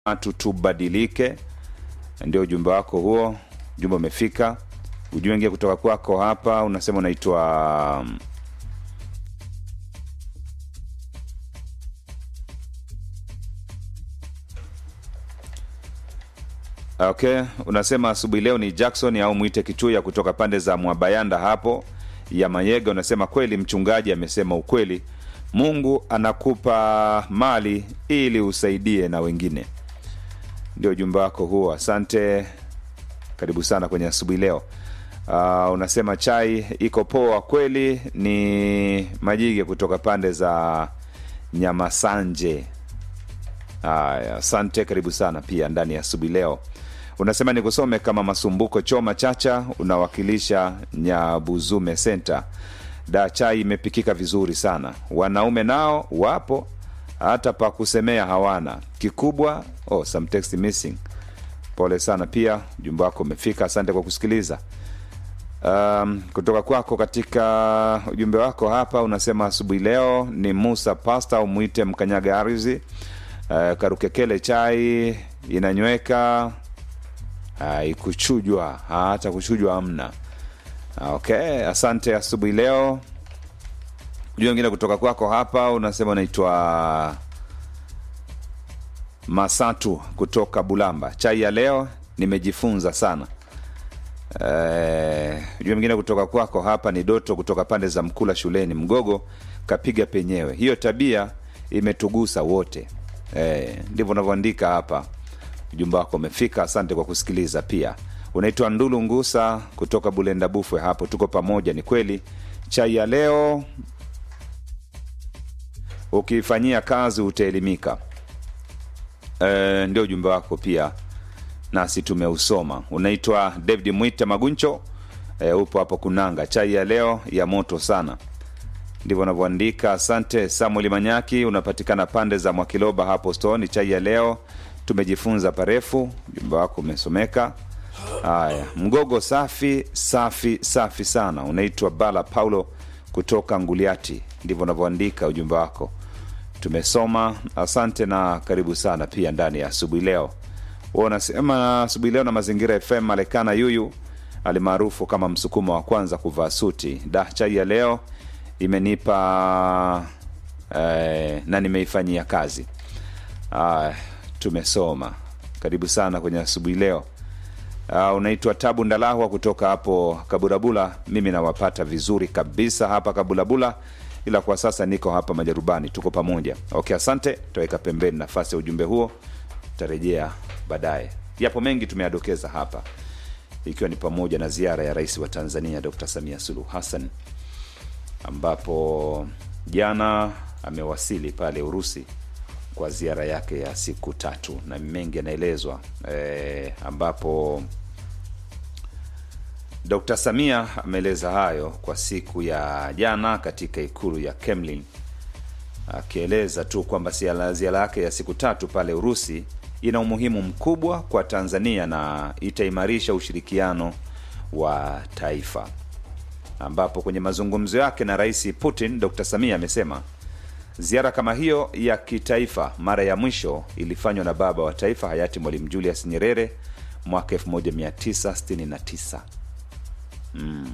watu tubadilike. Ndio ujumbe wako huo, ujumbe umefika. Ujumbe wengine kutoka kwako hapa, unasema unaitwa Okay, unasema asubuhi leo ni Jackson au mwite Kichuya kutoka pande za Mwabayanda hapo ya Mayega. Unasema kweli, mchungaji amesema ukweli, Mungu anakupa mali ili usaidie na wengine. Ndio ujumbe wako huo, asante. Karibu sana kwenye asubuhi leo. Uh, unasema chai iko poa kweli. Ni Majige kutoka pande za Nyamasanje. Haya, asante, karibu sana pia ndani ya asubuhi leo. Unasema nikusome kama Masumbuko Choma Chacha, unawakilisha Nyabuzume Center. Da, chai imepikika vizuri sana, wanaume nao wapo, hata pa kusemea hawana. Kikubwa oh, some text missing. Pole sana pia, ujumbe wako umefika, asante kwa kusikiliza. Um, kutoka kwako katika ujumbe wako hapa unasema asubuhi leo ni Musa Pasta au mwite mkanyaga ardhi. Uh, karukekele chai inanyweka haikuchujwa hata kuchujwa hamna. Okay, asante asubuhi leo. Ujumbe wengine kutoka kwako hapa unasema unaitwa Masatu kutoka Bulamba. Chai ya leo nimejifunza sana. Eh, ujumbe mwingine kutoka kwako hapa ni Doto kutoka pande za Mkula shuleni. Mgogo kapiga penyewe, hiyo tabia imetugusa wote. Eh, ndivyo unavyoandika hapa. Ujumbe wako umefika, asante kwa kusikiliza. Pia unaitwa Ndulu Ngusa kutoka Bulenda Bufwe, hapo tuko pamoja. Ni kweli chai ya leo ukiifanyia kazi utaelimika. E, ndio ujumbe wako pia nasi tumeusoma. Unaitwa David Mwita Maguncho, e, upo hapo Kunanga. Chai ya leo ya moto sana, ndivyo unavyoandika. Asante Samuel Manyaki, unapatikana pande za Mwakiloba hapo Stone. Chai ya leo tumejifunza parefu. Ujumbe wako umesomeka. Haya, mgogo safi safi safi sana. Unaitwa Bala Paulo kutoka Nguliati, ndivyo unavyoandika ujumbe wako tumesoma. Asante na karibu sana pia ndani ya asubuhi leo. Huwa unasema asubuhi leo na Mazingira FM. Malekana Yuyu alimaarufu kama msukumo wa kwanza kuvaa suti. Da, chai ya leo imenipa eh, na nimeifanyia kazi. Ah, tumesoma. Karibu sana kwenye asubuhi leo. Uh, unaitwa Tabu Ndalahwa kutoka hapo Kaburabula. Mimi nawapata vizuri kabisa hapa Kabulabula, ila kwa sasa niko hapa Majarubani, tuko pamoja. Okay, asante. Tutaweka pembeni nafasi ya ujumbe huo, tutarejea baadaye. Yapo mengi tumeyadokeza hapa, ikiwa ni pamoja na ziara ya rais wa Tanzania Dr. Samia Suluhu Hassan ambapo jana amewasili pale Urusi kwa ziara yake ya siku tatu na mengi yanaelezwa e, ambapo Dr. Samia ameeleza hayo kwa siku ya jana katika ikulu ya Kremlin, akieleza tu kwamba ziara yake ya siku tatu pale Urusi ina umuhimu mkubwa kwa Tanzania na itaimarisha ushirikiano wa taifa, ambapo kwenye mazungumzo yake na Rais Putin, Dr. Samia amesema ziara kama hiyo ya kitaifa mara ya mwisho ilifanywa na baba wa taifa hayati Mwalimu Julius Nyerere mwaka 1969. Mm,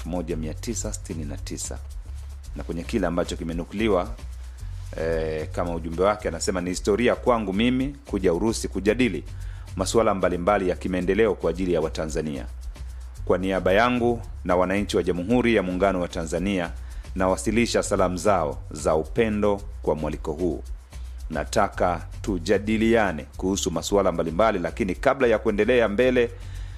1969 na kwenye kile ambacho kimenukuliwa eh, kama ujumbe wake anasema ni historia kwangu mimi kuja Urusi kujadili masuala mbalimbali ya kimaendeleo kwa ajili ya Watanzania. Kwa niaba yangu na wananchi wa Jamhuri ya Muungano wa Tanzania nawasilisha salamu zao za upendo kwa mwaliko huu. Nataka tujadiliane kuhusu masuala mbalimbali, lakini kabla ya kuendelea mbele,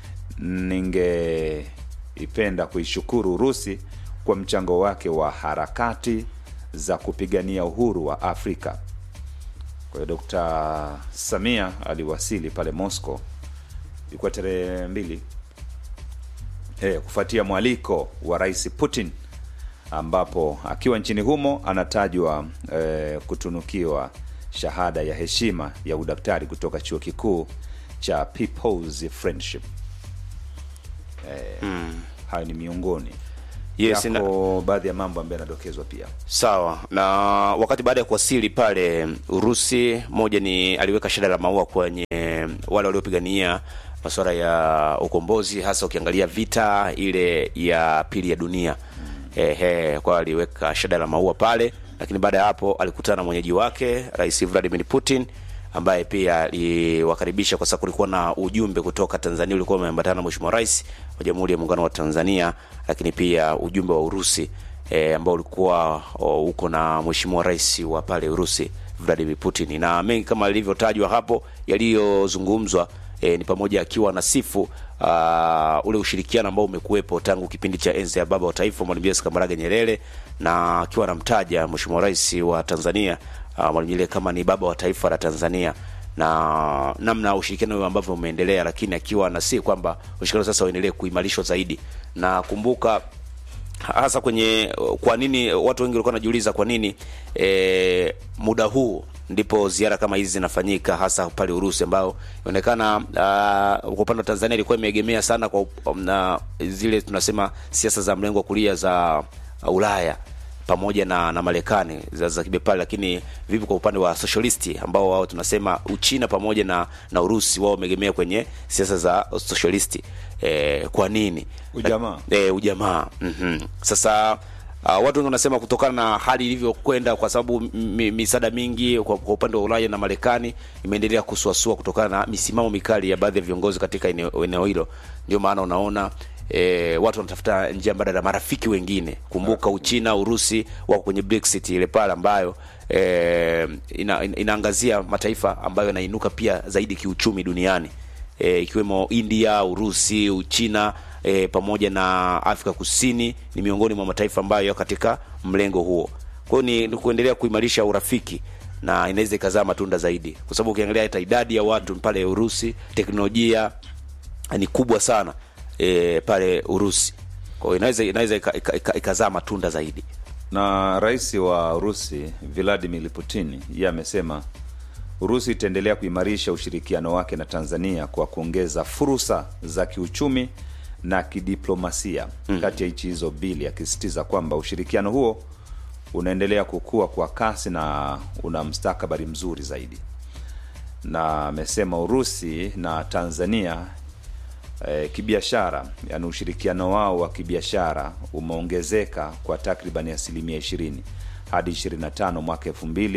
ningeipenda kuishukuru Urusi kwa mchango wake wa harakati za kupigania uhuru wa Afrika. Kwa hiyo Dr. Samia aliwasili pale Moscow, ilikuwa tarehe mbili eh, kufuatia mwaliko wa Rais Putin ambapo akiwa nchini humo anatajwa eh, kutunukiwa shahada ya heshima ya udaktari kutoka chuo kikuu cha People's Friendship. Eh, Mm. hayo ni miongoni Yes, na- yako baadhi ya mambo ambayo yanadokezwa pia Sawa. Na wakati baada ya kuwasili pale Urusi, moja ni aliweka shada la maua kwenye wale waliopigania masuala ya ukombozi, hasa ukiangalia vita ile ya pili ya dunia. Ehe, kwa aliweka shada la maua pale, lakini baada ya hapo alikutana na mwenyeji wake Rais Vladimir Putin ambaye pia aliwakaribisha kwa sababu kulikuwa na ujumbe kutoka Tanzania ulikuwa umeambatana na Mheshimiwa Rais wa Jamhuri ya Muungano wa Tanzania, lakini pia ujumbe wa Urusi e, ambao ulikuwa o, uko na Mheshimiwa Rais wa pale Urusi Vladimir Putin, na mengi kama ilivyotajwa hapo yaliyozungumzwa e, ni pamoja akiwa na sifu uh, ule ushirikiano ambao umekuwepo tangu kipindi cha enzi ya baba wa taifa Mwalimu Julius Kambarage Nyerere, na akiwa anamtaja Mheshimiwa Rais wa Tanzania uh, Mwalimu Nyerere kama ni baba wa taifa la Tanzania na namna ushirikiano huo ambavyo umeendelea, lakini akiwa anasi kwamba ushirikiano sasa uendelee kuimarishwa zaidi. Na kumbuka hasa kwenye kwa nini watu wengi walikuwa wanajiuliza kwa nini e, muda huu ndipo ziara kama hizi zinafanyika hasa pale Urusi, ambayo inaonekana uh, kwa upande wa Tanzania ilikuwa imeegemea sana kwa um, na zile tunasema siasa za mrengo wa kulia za uh, Ulaya pamoja na na Marekani za, za kibepari, lakini vipi kwa upande wa socialisti ambao wao tunasema Uchina pamoja na na Urusi wao wameegemea kwenye siasa za socialisti. E, kwa nini Ujamaa. e, ujamaa mm Sasa uh, watu wengi wanasema kutokana na hali ilivyokwenda, kwa sababu mi- misaada mingi kwa, kwa upande wa Ulaya na Marekani imeendelea kusuasua kutokana na misimamo mikali ya baadhi ya viongozi katika eneo eneo hilo, ndio maana unaona E, watu wanatafuta njia mbadala, marafiki wengine. Kumbuka Uchina, Urusi wako kwenye Brexit ile pale ambayo e, ina, ina, inaangazia mataifa ambayo yanainuka pia zaidi kiuchumi duniani e, ikiwemo India, Urusi, Uchina e, pamoja na Afrika Kusini ni miongoni mwa mataifa ambayo yako katika mlengo huo. Kwa hiyo ni, ni kuendelea kuimarisha urafiki na inaweza ikazaa matunda zaidi, kwa sababu ukiangalia hata idadi ya watu pale Urusi, teknolojia ni kubwa sana e, pale Urusi. Kwa hiyo inaweza inaweza ika- ika- ika- ikazaa matunda zaidi. na rais wa Urusi Vladimir Putin yeye amesema Urusi itaendelea kuimarisha ushirikiano wake na Tanzania kwa kuongeza fursa za kiuchumi na kidiplomasia kati ya nchi hizo mbili, akisisitiza kwamba ushirikiano huo unaendelea kukua kwa kasi na una mstakabali mzuri zaidi, na amesema Urusi na Tanzania eh, kibiashara, yani ushirikiano wao wa kibiashara umeongezeka kwa takriban asilimia 20 hadi 25 mwaka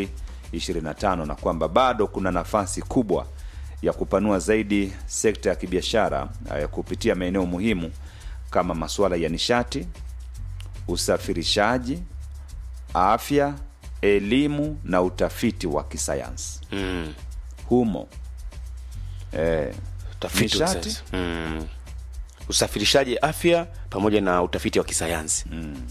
2025 na kwamba bado kuna nafasi kubwa ya kupanua zaidi sekta ya kibiashara eh, kupitia maeneo muhimu kama masuala ya nishati, usafirishaji, afya, elimu na utafiti wa kisayansi Mm. humo eh, Utafiti wa Nishati? kisayansi. Mm. Usafirishaji, afya pamoja na utafiti wa kisayansi.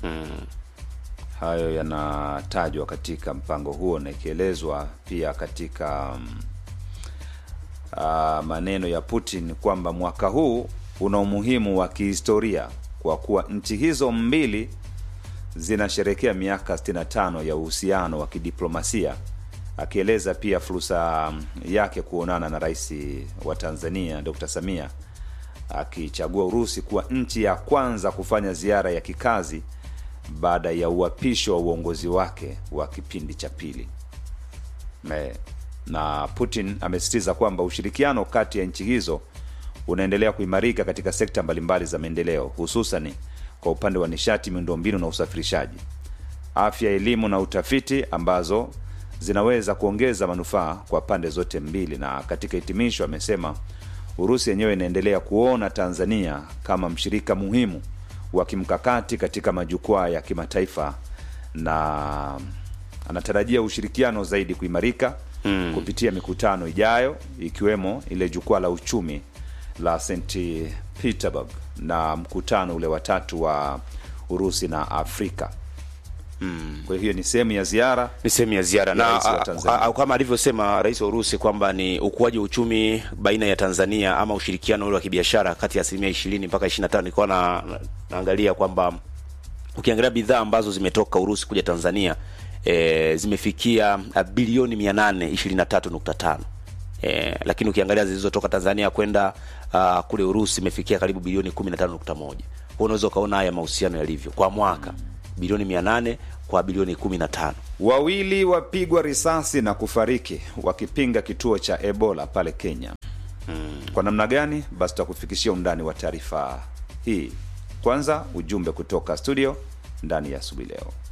hayo yanatajwa katika mpango huo na ikielezwa pia katika mm, ah, maneno ya Putin kwamba mwaka huu una umuhimu wa kihistoria kwa kuwa nchi hizo mbili zinasherekea miaka 65 ya uhusiano wa kidiplomasia, akieleza pia fursa mm, yake kuonana na rais wa Tanzania Dr. Samia akichagua Urusi kuwa nchi ya kwanza kufanya ziara ya kikazi baada ya uhapisho wa uongozi wake wa kipindi cha pili. Me- Na Putin amesisitiza kwamba ushirikiano kati ya nchi hizo unaendelea kuimarika katika sekta mbalimbali za maendeleo, hususani kwa upande wa nishati, miundombinu na usafirishaji, afya, elimu na utafiti, ambazo zinaweza kuongeza manufaa kwa pande zote mbili. Na katika hitimisho, amesema Urusi yenyewe inaendelea kuona Tanzania kama mshirika muhimu wa kimkakati katika majukwaa ya kimataifa na anatarajia ushirikiano zaidi kuimarika mm. kupitia mikutano ijayo ikiwemo ile jukwaa la uchumi la St Petersburg na mkutano ule watatu wa Urusi na Afrika mm. kwa hiyo ni sehemu ya ziara ni sehemu ya ziara Ya na rais wa a- Tanzania. a- kama alivyosema rais wa Urusi kwamba ni ukuaji wa uchumi baina ya Tanzania ama ushirikiano ule wa kibiashara kati ya asilimia ishirini mpaka ishirini na tano nilikuwa na, na, naangalia kwamba ukiangalia bidhaa ambazo zimetoka Urusi kuja Tanzania e, zimefikia a, bilioni mia nane ishirini na tatu nukta tano e, lakini ukiangalia zilizotoka Tanzania kwenda uh, kule Urusi imefikia karibu bilioni kumi na tano nukta moja Kwa unaweza ukaona haya mahusiano yalivyo kwa mwaka bilioni mia nane kwa bilioni kumi na tano. Wawili wapigwa risasi na kufariki wakipinga kituo cha Ebola pale Kenya. Kwa namna gani? Basi tutakufikishia undani wa taarifa hii. Kwanza ujumbe kutoka studio ndani ya asubuhi leo.